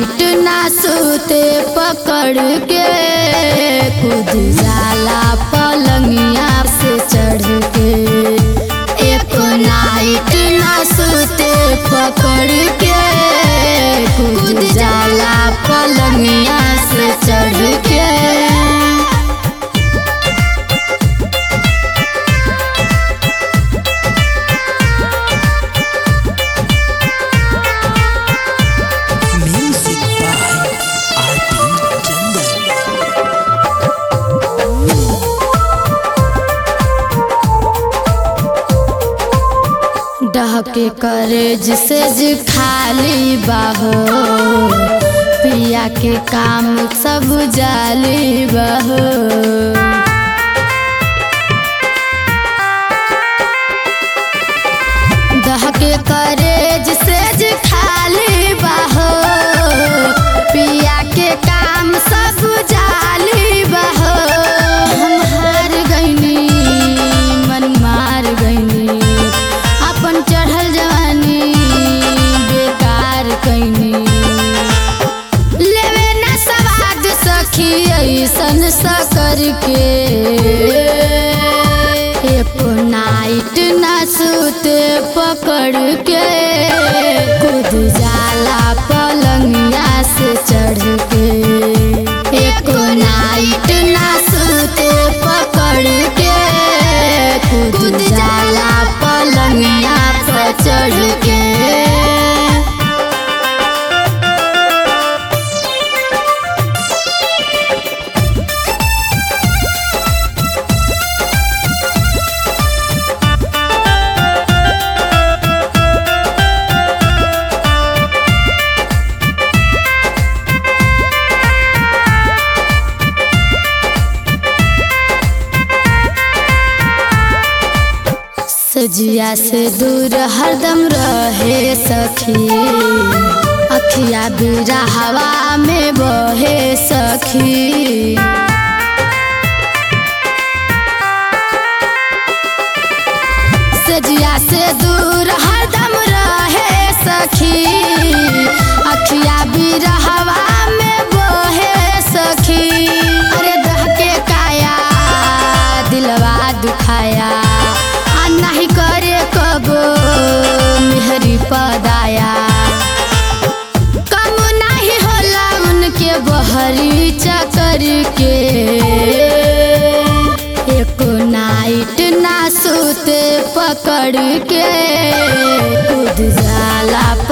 Night ना सूते पकड़ के कूद जाला पलंगिया से चढ़ के एक नाइट ना सूते पकड़ के कूद जाला पलंगिया से चढ़ के Music by R.P. Chandan. डहके करेज से ज खाली बाहो पिया के काम सब जाली बाहो दहके करेज से ज खाली बाहो पिया के काम सब जाली बाहो हम हार गईनी मन मार गईनी अपन चढ़ल जवानी बेकार कैनी लेवे ना सवाद सखी ऐसन सकर के एको नाइट ना सूते पकड़ के कूद जाला पलंगिया से चढ़ के एको नाइट ना सूते पकड़ के कूद जाला पलंगिया पर चढ़ के सजिया से दूर हरदम रहे सखी अखिया बीरा हवा में बहे सखी सजिया से दूर हरदम रहे सखी अखिया बीरा हवा में बहे सखी अरे दह के काया दिलवा दुखाया आ नहीं करे कबो मेहरी पदाया कम नहीं होला उनके बहरी चकर के एको नाइट ना सूते पकड़ के कूद जाला